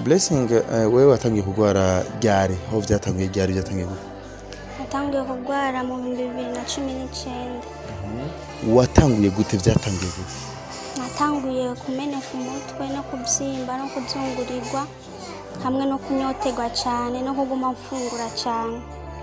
blessing eh, wewe watangiye kurwara ryari aho vyatangiye ryari vyatangiye gute natangiye kurwara mu bihumbi bibiri na cumi n'icyenda watanguye gute vyatangiye gute natanguye kumeneka umutwe no kubyimba no kuzungurirwa hamwe no kunyoterwa cyane no kuguma mfungura cyane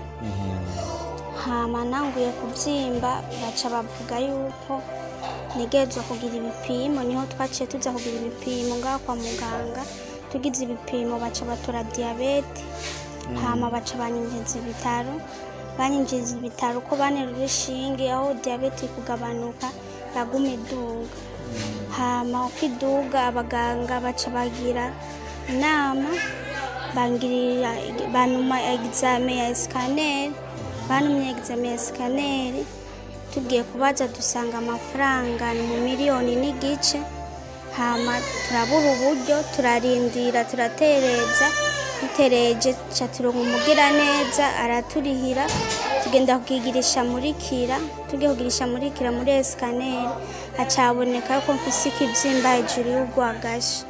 hama nanguye kubyimba baca bavuga yuko ntegerezwa kugira ibipimo niho twaciye tuza kugira ibipimo ngaho kwa muganga tugize ibipimo baca batora diyabete hama baca banyinjiza ibitaro banyinjiza ibitaro uko banera urushinge aho diyabete iri kugabanuka yaguma iduga hama uko iduga abaganga baca bagira inama bangirira banuma egizame ya esikaneri banumye egizame ya esikaneri tugiye kubaza dusanga amafaranga ni mu miliyoni n'igice hama turabura uburyo turarindira turatereza dutereje ca turonka umugiraneza araturihira tugenda kugigirisha muri kira tugiye kugirisha muri kira muri esikaneri hacaboneka yuko mfise ikibyimba hejuru y'urwagasha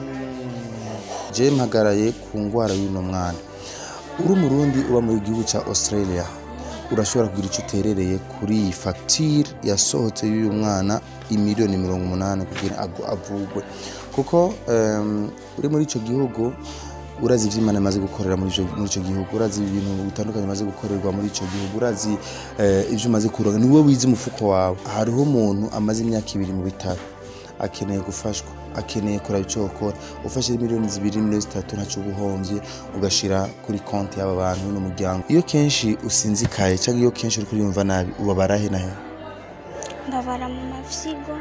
je mpagaraye ku ngwara y'uno mwana uri umurundi uba mu gihugu ca australia urashobora kugira icyo uterereye kuri iyi fagitire yasohotse y'uyu mwana imiliyoni mirongo umunani kugira ngo avugwe kuko em, uri muri icyo gihugu urazi ibyo imana imaze gukorera muri ico- muri icyo gihugu urazi ibintu bitandukanye bimaze gukorerwa muri icyo gihugu urazi eh, ibyo umaze kuronka ni wowe wize umufuko wawe hariho umuntu amaze imyaka ibiri mu bitaro akeneye gufashwa akeneye kuraba icyo ukora ufashe miliyoni zibiri miliyoni zitatu ntacyo uba uhombye ugashyira kuri konti y'aba bantu n'umuryango iyo kenshi usinzikaye cyangwa iyo kenshi uri kuriyumva nabi ubabara he na he mbabara mu mafyigo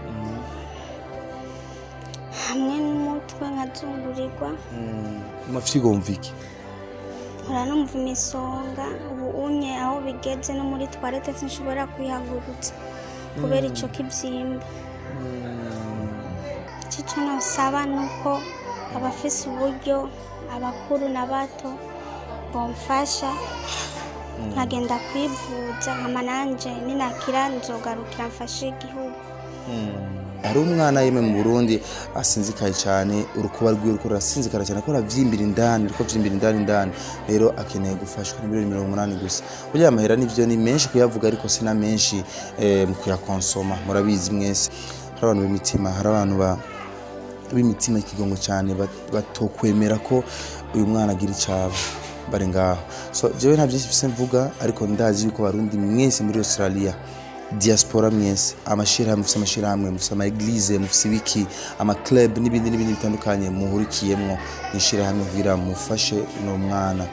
hamwe n'umutwe nkazungurirwa amafyigo wumva iki nkora numva imisonga ubu unye aho bigeze no muri twarete sinshobora kwihagurutsa kubera icyo kibyimba icyo nasaba ni uko abafise uburyo abakuru n'abato bomfasha nkagenda kwivuza nkama nanje ninakira nzogarukira mfashe igihugu hari umwana yemwe mu burundi asinzikaye cyane urukuba rwiwe ruko rurasinzikara cyane ko ruravyimbira indani ruko vyimbira indani indani rero akeneye gufashwa ni miliyoni mirongo umunani gusa burya amahera nivyo ni menshi kuyavuga ariko si na menshi eh, mu kuyakonsoma murabizi mwese hari abantu b'imitima hari abantu ba b'imitima ikigongo cyane bat- batokwemera ko uyu mwana agira icaba bari ngaho so jewe nta byinshi mfise mvuga ariko ndazi yuko barundi mwese muri australia diaspora mwese amashirahamwe mufise amashirahamwe mufise ama eglise mufise ibiki ama club n'ibindi n'ibindi bitandukanye muhurikiyemwo mwishirahamwe kugira mufashe uno mwana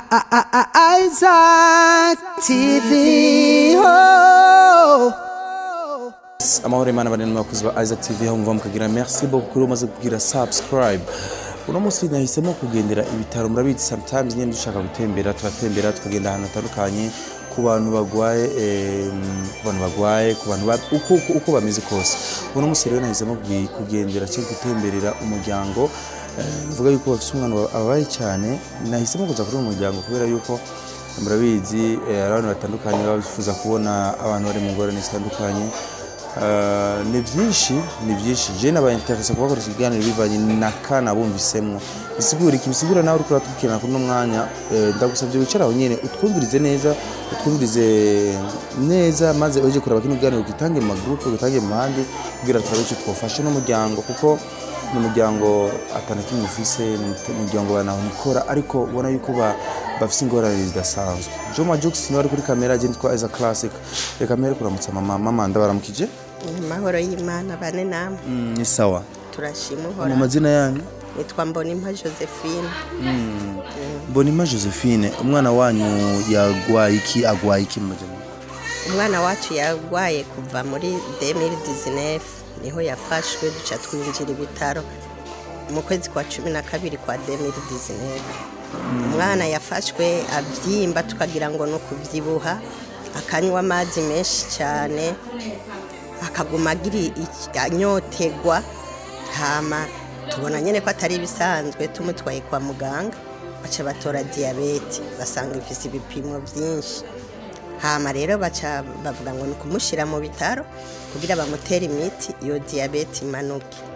Isaac TV. Oh. amahoro imana bane n'abakozi ba Isaac TV aho muva mukagira merci beaucoup kuri umaze kugira subscribe uno munsi nahisemo kugendera ibitaro murabizi sometimes nyine dushaka gutembera turatembera tukagenda ahantu hatandukanye ku bantu bagwaye em, ku bantu bagwaye ku bantu ba- uko, uko, uko bameze kose uno munsi rero nahisemo kugi- kugendera cyangwa gutemberera umuryango eh, mvuga yuko bafite umwana wa- ababaye cyane nahisemo kuza kuri uwo muryango kubera yuko murabizi eh, hari abantu batandukanye baba bifuza kubona abantu bari mu ngorane zitandukanye Uh, ni byinshi ni byinshi je nabaye interesa kubakoresha ikiganiro bivanye na kana bumvisemwo bisigura iki bisigura nawe uriko uratubwirana kuri uno mwanya eh, ndagusabye wicare aho nyene utwumvirize neza utwumvirize neza maze uje kuraba kino kiganiro ugitange mu magroupe ugitange mu handi kugira turabe icyo twofasha n'umuryango kuko ni umuryango atana kimwe ufise ni umuryango banawunikora ariko ubona yuko ba- bafise ingorane zidasanzwe joma jux niwe ari kuri kamera je nitwa Isa Classic reka mbere kuramutsa mama mama ndabaramukije amahoro y'imana bane namwe Mm, ni sawa turashima mu uhora mazina yanyu nitwa mbonimpa josephine mbonima josephine umwana wanyu yagwaye iki agwaye iki mu majyambere umwana wacu yarwaye kuva muri 2019 niho yafashwe duca twinjira ibitaro mu kwezi kwa cumi na kabiri kwa 2019 umwana yafashwe abyimba tukagira ngo ni ukubyibuha akanywa amazi menshi cyane akaguma agira iki- anyotegwa hama tubona nyine ko atari ibisanzwe tumutwaye kwa muganga baca batora diyabete basanga ifise ibipimo byinshi hama rero baca bavuga ngo ni ukumushyira mu bitaro kugira bamutere imiti iyo diyabete imanuke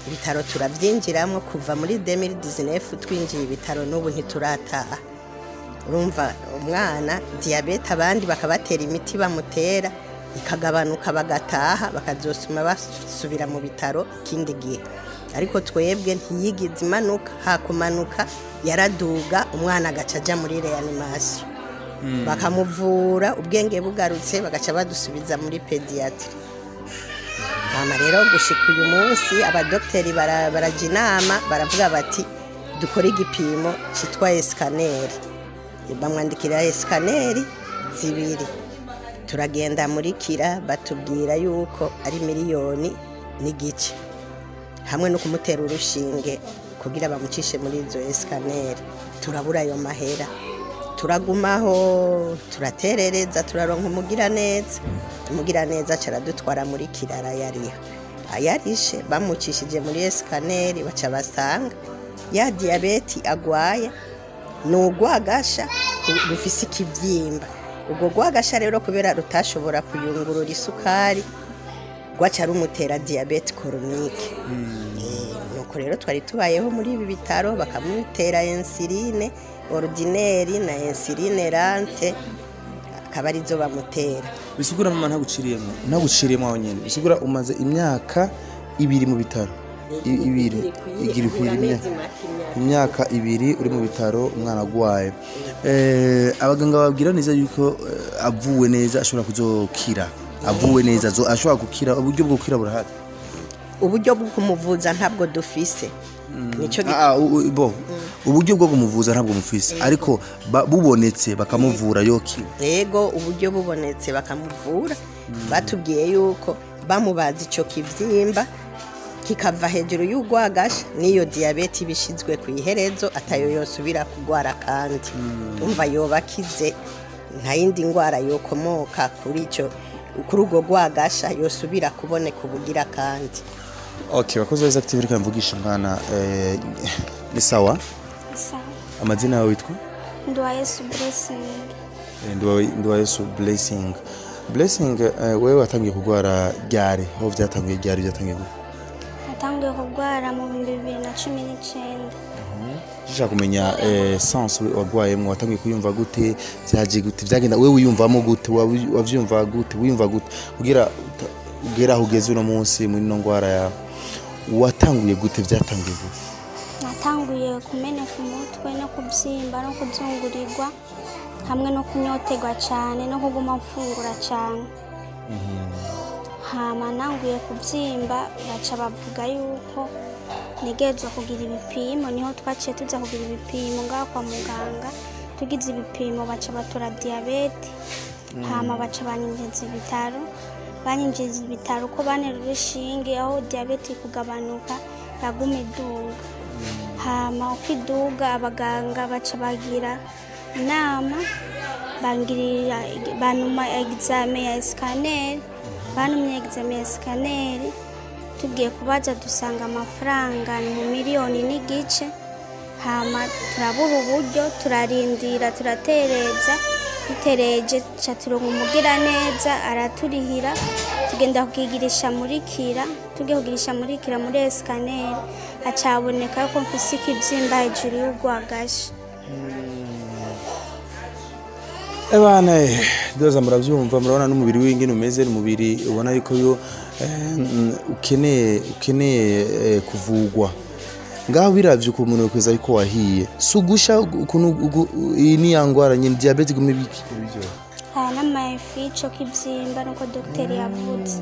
ibitaro turabyinjiramo kuva muri 2019 twinjiye ibitaro n'ubu ntiturataha urumva umwana diyabete abandi bakabatera imiti bamutera ikagabanuka bagataha bakazosuma basubira mu bitaro ikindi gihe ariko twebwe ntiyigize imanuka hakumanuka yaraduga umwana agaca ajya muri reanimasiyo bakamuvura ubwenge bugarutse bagaca badusubiza muri pediyatiri hano rero gushika uyu munsi abadogiteri bara- barajya inama baravuga bati dukore igipimo cyitwa esikaneri bamwandikira esikaneri zibiri turagenda muri kira batubwira yuko ari miliyoni n'igice hamwe no kumutera urushinge kugira bamucishe muri izo esikaneri turabura ayo mahera turagumaho turaterereza turaronka umugiraneza umugiraneza aradutwara muri kirara yariho ayarishe bamucishije muri esikaneri baca basanga ya diyabeti agwaye ni urwagasha ru- rufise ikibyimba ubwo rwagasha rero kubera rutashobora kuyungurura isukari rwaca rumutera diyabete koronike Eh, nuko rero twari tubayeho muri ibi bitaro bakamutera insuline orudineri na insuline rante akaba arizo bamutera bisigura mama ntaguciriyemo ntaguciriyemo aho nyine bisigura umaze imyaka ibiri mu bitaro I- ibiri igira ikwira imyaka imyaka ibiri uri mu bitaro umwana agwaye Eh, abaganga babwira neza yuko eh, avuwe neza ashobora kuzokira avuwe neza azo- ashobora gukira uburyo bwo gukira burahari uburyo bwo kumuvuza ntabwo dufise nicyo gi- Ah, u- u- bo uburyo bwo kumuvuza ntabwo mufise ariko ba- bubonetse bakamuvura yokira yego uburyo bubonetse bakamuvura batubwiye yuko bamubaza icyo kibyimba kikava hejuru y'urwagasha n'iyo diyabete iba ishyizwe ku iherezo atayo yosubira kurwara kandi umva yoba akize nta yindi ndwara yokomoka kuri icyo kuri urwo rwagasha yosubira kuboneka ubugira kandi okay bakozi beza active reka mvugisha umwana eh, ni sawa sawa amazina yawe witwa nduwa yesu blessing Eh, Nduwa- nduwa yesu blessing blessing eh, wewe watangiye kurwara ryari aho byatangiye ryari byatangiye gute natangiye kurwara mu bihumbi bibiri na cumi n'icyenda dushaka kumenya eh, sense wagwayemo watangiye kuyumva gute byaje gute byagenda wewe wiyumvamo gute wabi- wavyumva gute wiyumva gute kugira uta- ugere aho ugeze uno munsi muri ino ndwara yawe watanguye gute byatangiye gute natanguye kumeneka umutwe no kubyimba no kuzungurirwa hamwe no kunyoterwa cyane no kuguma mfungura cyane hama nanguye kubyimba baca bavuga yuko ntegerezwa kugira ibipimo niho twaciye tuza kugira ibipimo ngaho kwa muganga tugize ibipimo baca batora diyabete hama baca banyinjiza ibitaro banyinjiza ibitaro uko banera urushinge aho diyabete iri kugabanuka yaguma iduga hama uko iduga abaganga baca bagira inama bangirira banuma egizame ya esikaneri banumye egizame ya esikaneri tugiye kubaza dusanga amafaranga ni mu miliyoni n'igice hama turabura uburyo turarindira turatereza dutereje ca turonka umugiraneza araturihira tugenda kugigirisha muri kira tugiye kugirisha muri kira muri esikaneri acaboneka yuko mfise ikibyimba hejuru y'urwagasha Ebana doza muravyumva murabona n'umubiri w'ingene umeze n'umubiri ubona yuko yo eh, mm, ukeneye ukeneye eh, kuvugwa ngaho biravye uko umuntu yokweza yuko wahiye sugusha ukuntu ugu- iyi ni ya ngwara nyine diabete gume biki ibyo aya n'amafi ico kibyimba nuko dogiteri yavuze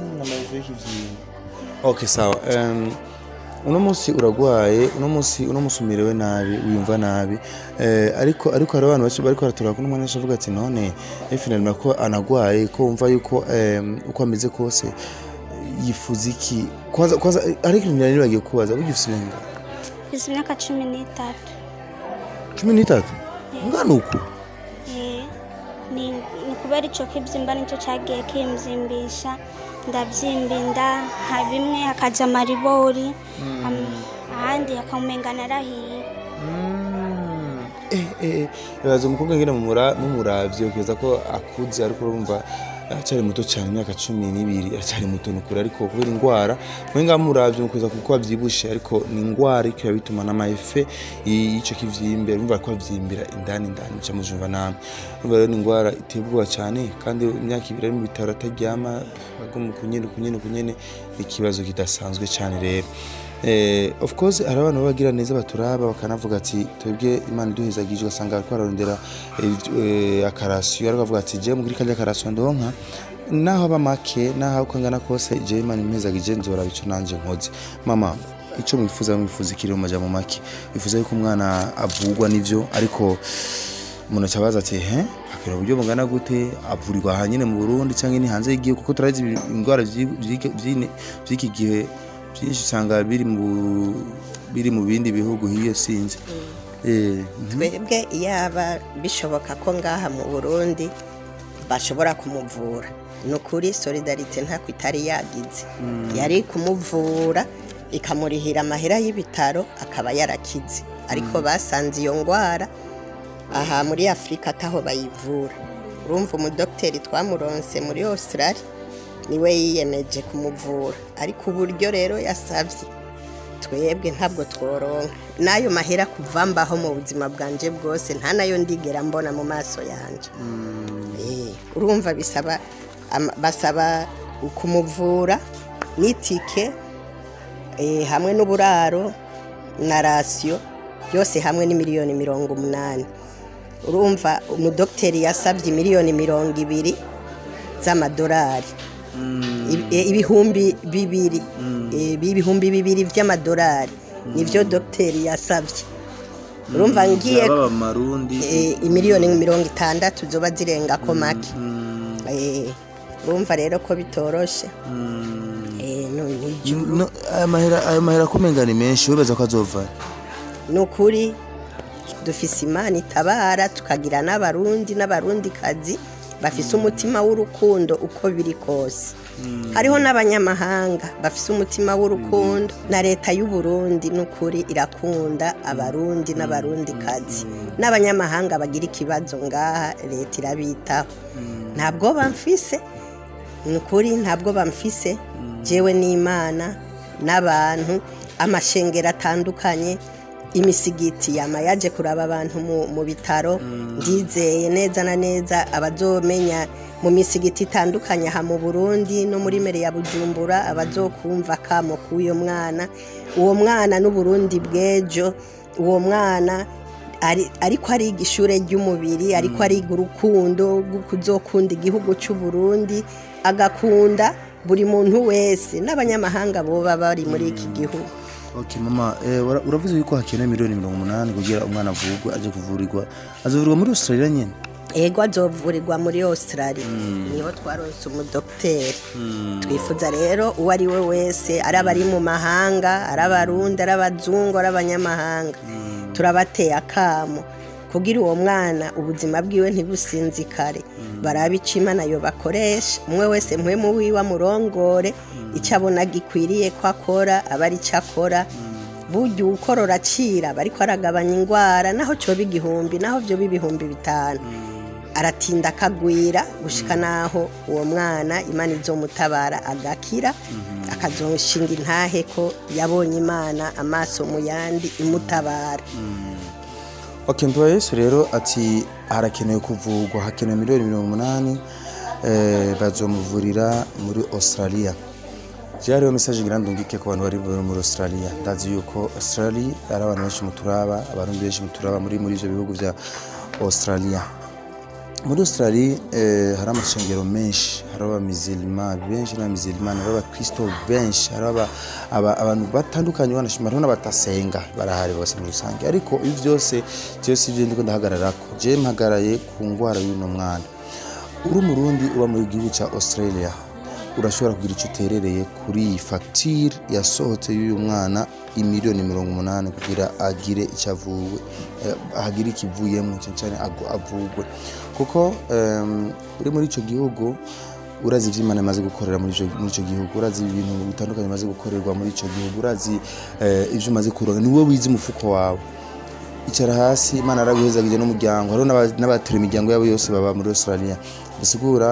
okay sawa um, uno munsi uragwaye uno munsi uno munsi umerewe nabi wiyumva nabi eh, ariko ariko hari abantu bacu bariko baratura kuno mwanya avuga ati none finalement ko anagwaye ko wumva yuko em, uko ameze kose yifuza iki kwanza kwanza ariko ikintu nari bagiye kubaza burya ufise imyaka mfise imyaka cumi n'itatu cumi n'itatu ngana uku Eh, ni ni kubera icyo kibyimba nicyo cyagiye kimzimbisha ndabyimba inda nka bimwe hakaja amaribori am- ahandi hakamumenga narahiye eh eh baza umukobwa ngene mumura mumuravye ukeza ko akuze ariko urumva aracyari muto cyane imyaka cumi n'ibiri aracyari muto nukuri ariko kubera indwara mwenga muravye mukuza kuko avyibushe ariko ni indwara ariko biba bituma n'amaefe y'ico kivyimbe urumva ko avyimbira indani indani muca mujumva namwe urumva rero ni indwara iteye ubwoba cyane kandi imyaka ibiri ari mu bitaro ataryama aguma kunyene kunyene kunyene ni ikibazo kidasanzwe cyane rero Eh, of course hari abantu bagira neza baturaba bakanavuga ati twebwe imana iduhezagije ugasanga bariko bararondera eh, akarasiyo ariko bavuga ati je mugiri kajya akarasiyo ndonka naho aba make naho uko angana kose je imana impezagije nzora bico nanje nkoze mama ico mwifuza mwifuza ikiri mu majambo make wifuza yuko umwana avugwa n'ivyo ariko umuntu acabaza ati he hakira uburyo bungana gute avurirwa aha nyine mu burundi cyangwa ni hanze y'igihugu kuko turazi ibi- indwara vy'i- vy'iki- vy'ine- vy'iki gihe byinshi usanga biri mu biri mu bindi bihugu hiyo sinzi eh mhm. twebwe yaba bishoboka ko ngaha mu burundi bashobora kumuvura ni ukuri solidarite ntako itari yagize yari kumuvura ikamurihira amahera y'ibitaro akaba yarakize ariko basanze iyo ndwara aha muri afurika ataho bayivura urumva umudogiteri twamuronse muri australia niwe yiyemeje kumuvura ariko uburyo rero yasabye twebwe ntabwo tworonka n'ayo mahera kuva mbaho mu buzima bwanje bwose nta nayo ndigera mbona mu maso yanje Eh, urumva bisaba ama- basaba kumuvura n'itike eh, hamwe n'uburaro na rasiyo byose hamwe ni miliyoni mirongo umunani urumva umudogiteri yasabye miliyoni mirongo ibiri z'amadolari Ibi- eh, ibihumbi bibiri eh, ibihumbi bibiri by'amadolari nibyo dogiteri yasabye urumva ngiye baba marundi eh, imiliyoni mirongo itandatu zoba zirenga ko make Eh, urumva rero ko bitoroshe Eh, no- ni- No, aya mahera ayo mahera kumenga ni menshi wibaza ko azova ni ukuri dufise imana itabara tukagira n'abarundi n'abarundikazi bafise umutima w'urukundo uko biri kose hariho n'abanyamahanga bafise umutima w'urukundo na leta y'u Burundi ni ukuri irakunda abarundi n'abarundikazi n'abanyamahanga bagira ikibazo ngaha leta irabitaho ntabwo bamfise ni ukuri ntabwo bamfise jewe n'imana n'abantu amashengero atandukanye imisigiti yama yaje kuraba abantu mu, mu bitaro ndizeye neza na neza abazomenya mu misigiti itandukanye aha mu burundi no muri mere ya bujumbura abazokumva kamo k'uyo mwana uwo mwana n'uburundi bw'ejo uwo mwana ari- ariko ariga ishure ry'umubiri ariko ariga urukundo rwo kuzokunda igihugu cy'u Burundi agakunda buri muntu wese n'abanyamahanga boba bari muri iki gihugu Okay mama eh, ura- uravuze yuko hakenewe miliyoni mirongo umunani kugira umwana avurwe aje kuvurirwa azovurirwa muri Australia nyene ego azovurirwa muri australia niho twaronse umudogiteri twifuza rero uwo ari we wese ari abari mu mahanga ari abarundi ari abazungu ari abanyamahanga turabateye akamo kugira uwo mwana ubuzima bwiwe ntibusinzikare barabe icyo imana yo bakoresha umwe wese mpwemu wiwe amurongore icyo abona gikwiriye ko akora aba ari cyo akora burya ukorora acira bariko aragabanya indwara naho cyoba igihumbi naho byoba ibihumbi bitanu aratinda akagwira gushika naho uwo mwana imana izomutabara agakira akazoshinga intahe ko yabonye imana amaso mu yandi imutabara Okay mpewa Yesu rero ati harakenewe kuvurwa hakenewe miliyoni mirongo umunani eh, bazomuvurira muri Australia je hariho message ngira ndungike ku bantu bari bari muri Australia ndazi yuko Australia ari abantu benshi muturaba abarundi benshi muturaba muri muri ivyo bihugu vya Australia muri Australia eh, hari amashengero menshi hari abamizilima benshi n'abamizilima hari abakristo benshi hari aba- aba- abantu batandukanye banashima hariho n'abatasenga barahari bose muri rusange ariko ibi byose byose ibyo ndiko ndahagararako je mpagaraye ku ngwara y'uno mwana uri umurundi uba mu gihugu cya australia urashobora kugira icyo uterereye kuri iyi fagitire yasohotse y'uyu mwana imiliyoni mirongo umunani kugira agire icyo avuwe eh, agire ikivuyemo cyane cyane agu- avugwe kuko em, uri muri icyo gihugu urazi ibyo imana imaze gukorera muri ico- muri icyo gihugu urazi ibintu bitandukanye bimaze gukorerwa muri icyo gihugu urazi eh, ibyo umaze kuronka ni wowe wize umufuko wawe icara hasi imana yaraguhezagije n'umuryango hariho n'aba- n'abatera imiryango yabo yose baba muri australia bisigura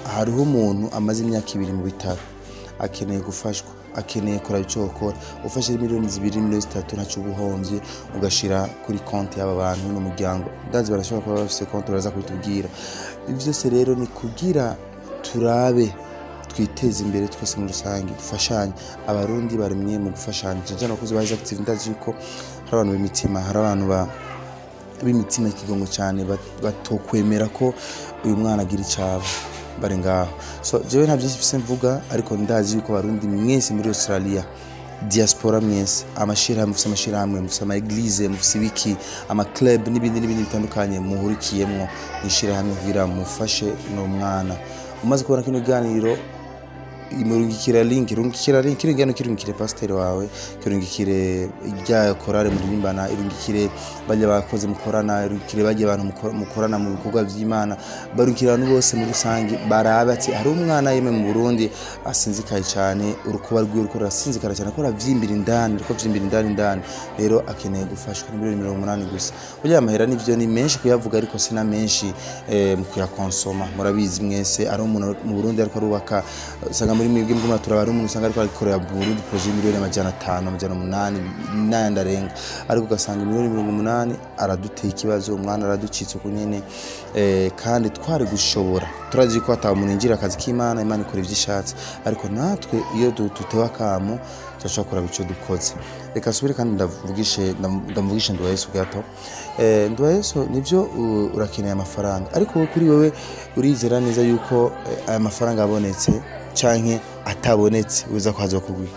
hariho umuntu amaze imyaka ibiri mu bitaro akeneye gufashwa akeneye kuraba icyo wakora ufashe miliyoni zibiri miliyoni zitatu ntacyo uba uhombye ugashyira kuri konti y'aba bantu n'umuryango ndazi barashobora kuba bafite konti baraza kubitubwira ibi byose rero ni kugira turabe twiteze imbere twese muri rusange dufashanye abarundi baremye mu gufashanya cyane cyane abakozi ba active ndazi yuko hari abantu b'imitima hari abantu ba b'imitima ikigongo cyane bat- batokwemera ko uyu mwana agira icyaba bari ngaho so jewe nta byinshi mfise mvuga ariko ndazi yuko abarundi mwese muri australia diaspora mwese amashirahamwe mufise amashirahamwe mufise ama eglise mufise ibiki ama club n'ibindi n'ibindi bitandukanye muhurikiyemwo mwishirahamwe kugira mufashe no mwana umaze kubona kino kiganiro imurungikira link irungikira link irungikira kirungikire pasiteri wawe kirungikire rya korale muririmbana irungikire bajya bakoze mukorana irungikire bajya abantu muko- mukorana mu bikorwa by'imana barungikira abantu bose muri rusange barabatse hari umwana yemwe mu Burundi asinzikaye cyane urukuba rwiwe ruko rurasinzikara cyane ko ravyimbira indani ruko vyimbira indani indani rero akeneye gufashwa ni miliyoni mirongo umunani gusa burya amahera nivyo ni menshi kuyavuga ariko si na menshi eh, mu kuyakonsoma murabizi mwese ari umuntu mu Burundi ariko arubaka usanga muri mwebwe mbona turaba ari umuntu usanga ariko arikorera mu Burundi projet y'imiliyoni amajana atanu amajana umunani n'ayandi arenga ariko ugasanga miliyoni mirongo umunani araduteye ikibazo umwana araducitse uko nyene eh, kandi twari gushobora turazi ko hata umuntu yinjira akazi k'imana imana ikora ivyo ishatse ariko natwe iyo du- dutewe akamo turashobora kuraba ico dukoze reka nsubire kandi ndavugishe ndam- ndamuvugishe nduwayesu gato eh, nduwayesu nivyo u- urakeneye amafaranga ariko wowe kuri wewe urizera neza yuko eh, aya mafaranga abonetse canke atabonetse uza kwaza kugwika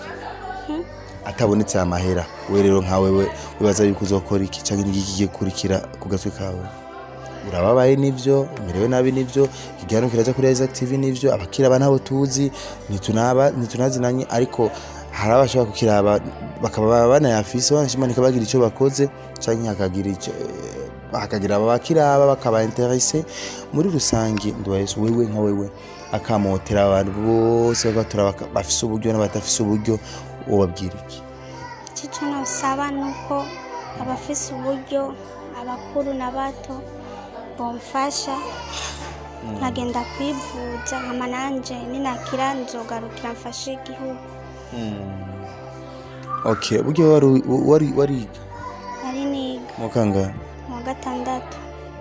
atabonetse aya mahera we rero nka wewe wibaza yuko uzokora iki canke n'iki kigiye gukurikira ku gatwe kawe urababaye nivyo umerewe nabi nivyo ikiganiro kiraza kuri Isaac TV nivyo abakira aba ntabo tuzi ntitunaba ntitunazinanye ariko hari abashobora kukiraba bakaba banayafise banashimanika bagira ico bakoze canke hakagira ico hakagira abakiraba bakaba interese muri rusange nduwayesu wewe nka wewe akamotera abantu bose bagatura bafise uburyo n'abadafise uburyo wobabwira iki icyo nosaba ni uko abafise uburyo abakuru n'abato bomfasha nkagenda kwivuza nkama nanje ninakira nzogarukira mfashe igihugu okay uburyo wari wari wariga nari niga mu kangahe mu wa gatandatu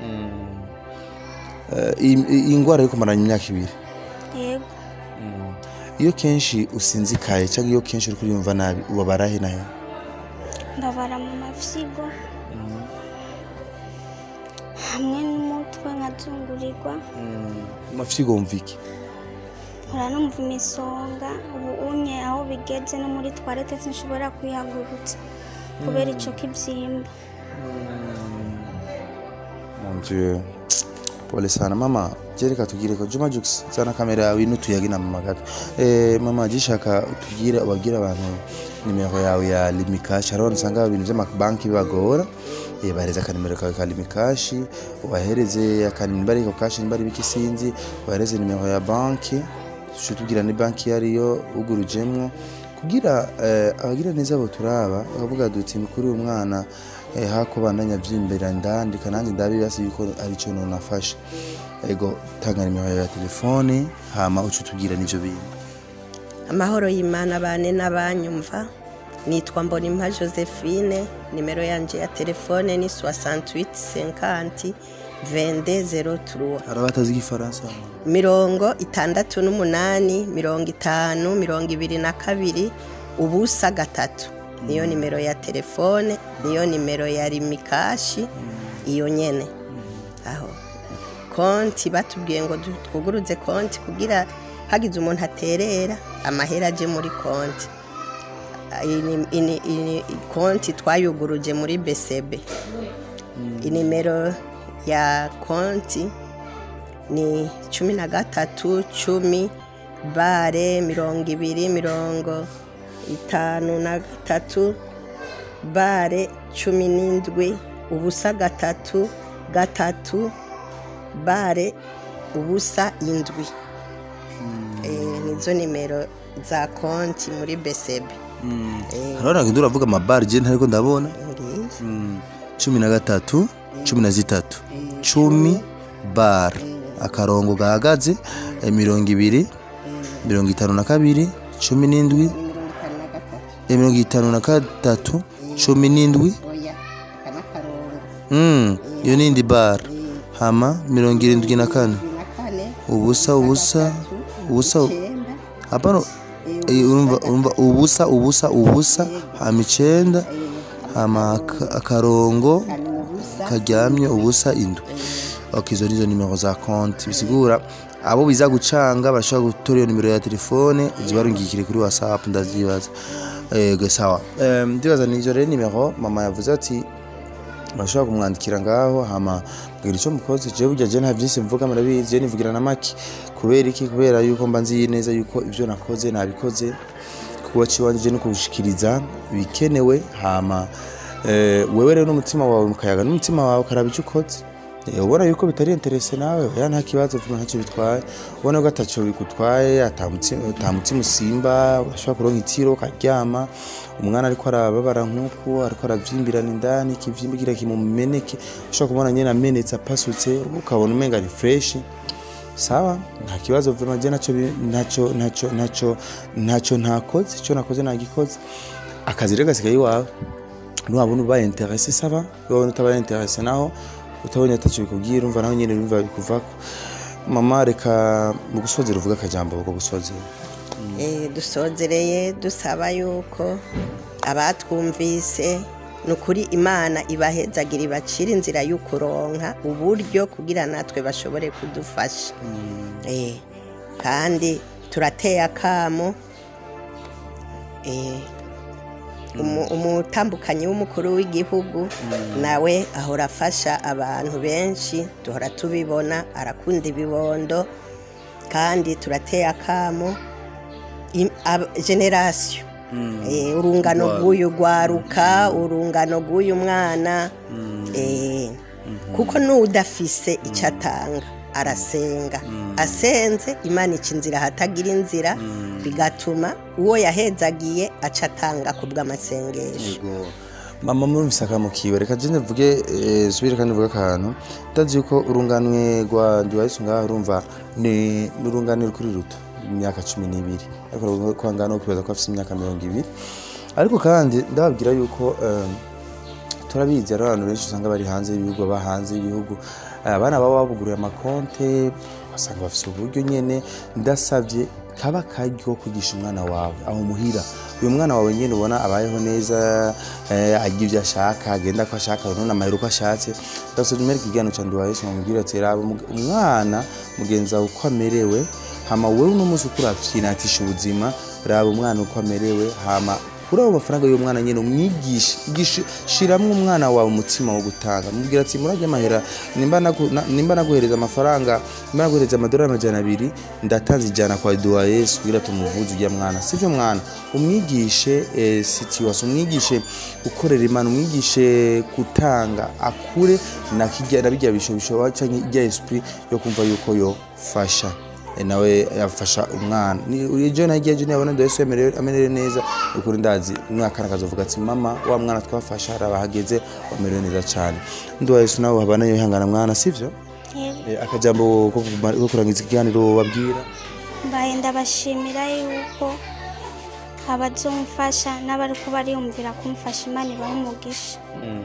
Eh, iyi- iyi ndwara yo kumarana imyaka ibiri yego iyo kenshi usinzikaye cyangwa iyo kenshi uri kuriyumva nabi ubabara he nayo mbabara mu mafyigo hamwe n'umutwe nkazungurirwa amafyigo wumva iki nkora numva imisonga ubu unye aho bigeze no muri twarete sinshobora kwihagurutsa kubera ico kibyimba Mon Dieu. Pole sana mama. Je reka tugire ko Juma Jux sana kamera yawe n'utuyagi na mama gato. Eh mama gishaka utugire ubabwira abantu nimero yawe ya Limikash. Hari abantu usanga ibintu by'amabanki bibagora. Eh bahereza akanimero kawe ka Limikash, ubahereze akanimero ko kashi nimbari bikisinzi, ubahereze nimero ya banki. Tujye tubwira ni banki yariyo ugurujemwo kugira eh, abagira neza abo turaba bakavuga duti ni kuri uyu mwana eh, hako bandanya vyimbera ndandika nanjye ndabibasi yuko arico nonafasha ego tanga nimero yawe ya telefone hama uca utubwira n'ivyo bintu amahoro y'imana bane n'abanyumva nitwa mbonimpa josephine nimero yanjye ya telefone ni 68 50 22 03 hari abatazi igifaransa mirongo itandatu n'umunani mirongo itanu mirongo ibiri na kabiri ubusa gatatu niyo nimero ya telefone niyo nimero ya rimikashi iyo nyene aho konti batubwiye ngo du- twuguruze konti kugira hagize umuntu aterera amahera aje muri konti Ini- ini- ini- konti twayuguruje muri besebe inimero ya konti ni cumi na gatatu cumi bare mirongo ibiri mirongo itanu na gatatu bare cumi n'indwi ubusa gatatu gatatu bare ubusa indwi Eh, nizo nimero za konti muri besebe hari abantu uravuga amabari je ntariko ndabona Ngiriye. Mm, cumi na gatatu cumi na zitatu cumi bar akarongo gahagaze eh, mirongo ibiri mirongo itanu na kabiri cumi n'indwi ni mirongo itanu na gatatu eh, mirongo itanu na gatatu cumi n'indwi oya aka n'akarongo Mm, iyo ni indi bara hama mirongo irindwi na kane cumi na kane ubusa ubusa ubusa icyenda hapana eh, urumva urumva ubusa ubusa ubusa hama icenda hama aka- akarongo kane ubusa karyamye ubusa indwi ok izo nizo nimero za konti bisigura abo biza gucanga barashobora gutora iyo nimero ya telefone zibarungikire kuri whatsapp ndavyibaza ego sawa Em, ndibaza nizo rero nimero mama yavuze ati bashobora kumwandikira ngaho hama mbwira icyo mukoze jewe burya je nta byinshi mvuga murabizi je nivugira na make kubera iki kubera yuko mba nzi neza yuko ibyo nakoze nabikoze kuba ciwanje no kugushikiriza ibikenewe hama eh, wewe rero n'umutima wawe mukayaga n'umutima wawe ukaraba icyo ukoze Eh, ubona yuko bitari interese nawe ya nta kibazo vuba ntacyo bitwaye ubona ko ataco bigutwaye ata mutima ata mutima usimba urashobora kuronka itiro ukaryama umwana ariko arababara nk'uku ariko aravyimbirana indani ikivyimba kira kimumeneke ushobora kubona nyene amenetse apasutse ukabona umenga ari fresh sawa nta kibazo vuba je naco bi- naco naco naco naco ntakoze ico nakoze nagikoze akazi rero gasigaye iwawe nuwabona ubaye interese saba wabona utabaye interese naho utabonye ataco bikubwira umva naho nyene bimva bikuvako mama reka mu gusozera uvuga akajambo ko gusozera Eh, dusozereye dusaba yuko abatwumvise ni ukuri imana ibahezagira ibacira inzira y'ukuronka uburyo kugira natwe bashobore kudufasha Eh, kandi turateye akamo Eh, umu- umutambukanyi w'umukuru w'igihugu nawe ahora afasha abantu benshi duhora tubibona arakunda ibibondo kandi turateye akamo im- ab- generasiyo Eh, urungano rw'uyu rwaruka urungano rw'uyu mwana Eh, kuko n'udafise icyo atanga arasenga asenze imana ica inzira ahatagira inzira bigatuma uwo yahezagiye aca atanga ku bw'amasengesho Yego. mama murumvise akamukiwe reka je ndavuge eh, subire kandi vuga akantu ndazi yuko urunganwe rwa ndiwahise ngaho urumva ni n'urunganwe rukuri ruto imyaka cumi n'ibiri ariko kwangana kwibaza ko afite imyaka mirongo ibiri ariko kandi ndababwira yuko eh, turabizi hari abantu benshi usanga bari hanze y'ibihugu baba hanze y'ibihugu Eh, abana baba babuguriye amakonte basanga bafite uburyo nyene ndasabye kaba karyo ko kwigisha umwana wawe aho muhira uyu mwana wawe nyene ubona abayeho neza eh, arya ibyo ashaka agenda ko ashaka none amahera uko ashatse ndasabye umwereka igihano ca ndi wayesu mumubwire ati raba umug- umwana mugenzi wawe uko amerewe hama wewe uno munsi uko uravyinatisha ubuzima raba umwana uko amerewe hama kuri abo mafaranga y'umwana nyine umwigishe igishe shiramwo umwana wawe umutima wo gutanga mubwira ati murajya amahera nimba nagu- na- nimba naguhereza amafaranga nimba naguhereza amadolari amajana abiri ndatanze ijana kwa duwa yesu kugira tumuvuze ujya mwana sivyo mwana umwigishe eh, situation umwigishe gukorera imana umwigishe gutanga akure na kijya na bijya bisho bishoba canke ijya esprit yo kumva yuko yofasha Eh, nawe yafasha umwana Ni- ejo nagiye ejo nabona Yesu yemerewe amerewe neza ukuri ndazi umwaka akazovuga ati mama wa mwana twafasha haraba hageze wamerewe neza cyane nduwa Yesu nawe habana yohangana mwana sivyo Yego. Eh, akajambo ko kumara- ko kurangiza ikiganiro babwira mbaye ndabashimira yuko abazumfasha n'abariko bariyumvira kumfasha imana ibaha umugisha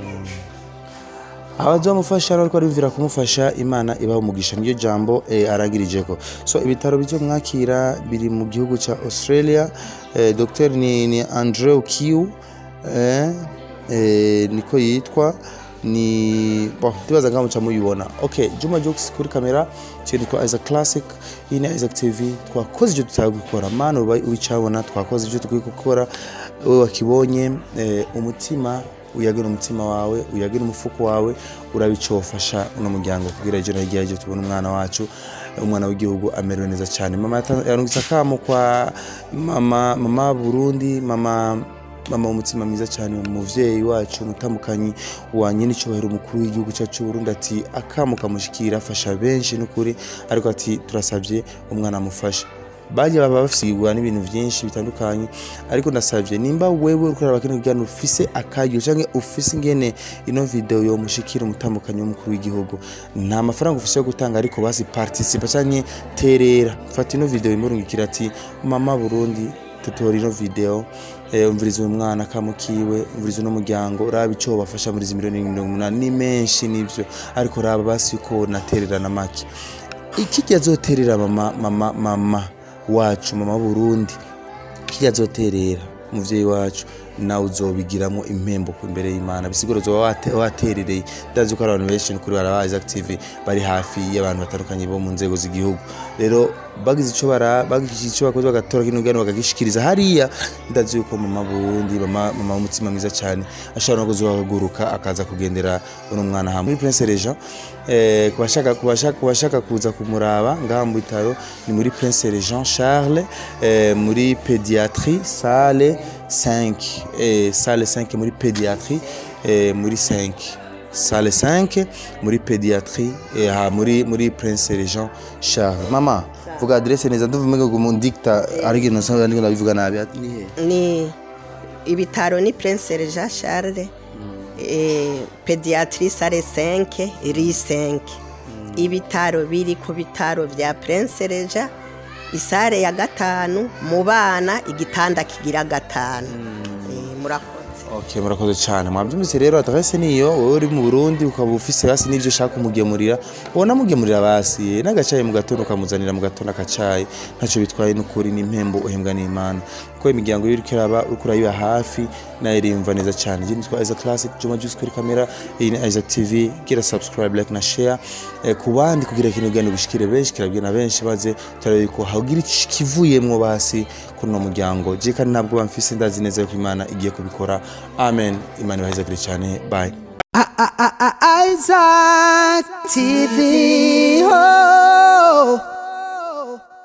abazamufasha ariko ariyumvira kumufasha imana ibaha umugisha niyo jambo eh, arangirijeko so ibitaro bizomwakira biri mu gihugu ca australia eh, dr ni, ni andrew kiu eh, eh, niko yitwa ni bon ndibaza ngaho muca muyibona okay juma jokes kuri kamera cyo nitwa Isaac Classic iyi ni Isaac TV twakoze ibyo tutaye gukora mana uba ubicabona twakoze ibyo tukwiye gukora wowe wakibonye eh, umutima uyagira umutima wawe uyagira umufuko wawe urabicofasha uno muryango kugira ejo na hirya y'ejo tubone umwana wacu umwana w'igihugu amerewe neza cyane mama yata- yarungitse akamo kwa mama mama Burundi mama mama umutima mwiza cyane umuvyeyi wacu umutambukanyi wa nyine icyubahiro umukuru w'igihugu cyacu cy'u Burundi ati akamo kamushikira afasha benshi n'ukuri ariko ati turasabye umwana amufashe bajya baba basigura n'ibintu byinshi bitandukanye ariko ndasabye nimba wewe uriko uraraba kino kiganiro ufise akaryo canke ufise ingene ino video yo mushikira umutambukanyi w'umukuru w'igihugu nta mafaranga ufise yo gutanga ariko basi participa canke terera fata ino video imurungikira ati mama Burundi tutora ino video eh, umviriza uyu mwana kamukiwe umviriza uno muryango uraba ico bafasha muri izi miliyoni mirongo umunani ni menshi nivyo ariko raba basi ko natererana make ikirya azoterera mama mama mama wacu mama w'uburundi kirya azoterera umuvyeyi wacu nawe uzobigiramo impembo ku imbere y'imana bisigura uzoba wate- waterereye ndazi ko hari abantu benshi kuri baraba Isaac TV bari hafi y'abantu batandukanye bo mu nzego z'igihugu rero bagize ico bara bagize ico bakoze bagatora kino gano bagagishikiriza hariya ndazi yuko mama Burundi mama mama w'umutima mwiza cyane ashobora no kuzohaguruka akaza kugendera uno mwana hamwe muri Prince Regent eh kubashaka kubashaka kubashaka kuza kumuraba ngaha mu bitaro ni muri Prince Regent Charles eh, muri pédiatrie salle 5 eh, salle 5 muri pédiatrie eh, muri 5 salle 5 muri pédiatrie eh, ha, muri muri Prince Regent Charles mama vuga adresse neza nduvume ngo mu dicta ariko nasanga ndiko ndabivuga nabi ati ni he ni ibitaro ni prince Jean Charles eh, pediatrie sale 5 ri 5 ibitaro biri ku bitaro vya prince Jean isare ya gatanu mu bana igitanda kigira gatanu Eh, murakoze Okay, murakoze cyane mwabyumvise rero adresse niyo wowe uri mu Burundi ukaba ufise basi n'ivyo ushaka kumugemurira ubona mugemurira basi n'agacayi mu gatondo ukamuzanira mu gatondo akacayi ntacyo bitwaye n'ukuri n'impembo uhembwa n'Imana kuko imiryango iyo uriko iraba uriko urayiba hafi nayo irimva neza cyane je nitwa Isaac Classic Juma Juice kuri kamera iyi ni Isaac TV gira subscribe like na share eh, ku bandi kugira kino gano bishikire benshi kirabwira na benshi baze turabe ko hagira ikivuyemwo basi kuri uno muryango je kandi ntabwo bamfise ndazi neza yuko Imana igiye kubikora amen Imana ibahezagire cyane bye Isaac TV. Oh.